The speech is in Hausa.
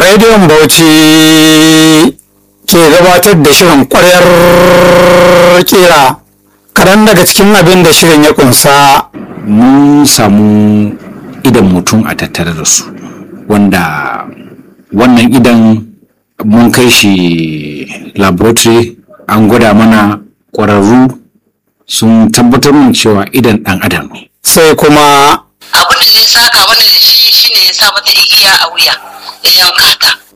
rediyon bauchi ke gabatar da shirin kwaryar kira kaɗan daga cikin abin da shirin ya kunsa mun samu idan mutum a tattare da su wanda wannan idan mun kai shi laboratory an gwada mana ƙwararru sun tabbatar mun cewa idan ɗan adam ne sai kuma abin da ya saka mana da shi shine ya sa mata igiya a wuya ya yanka ta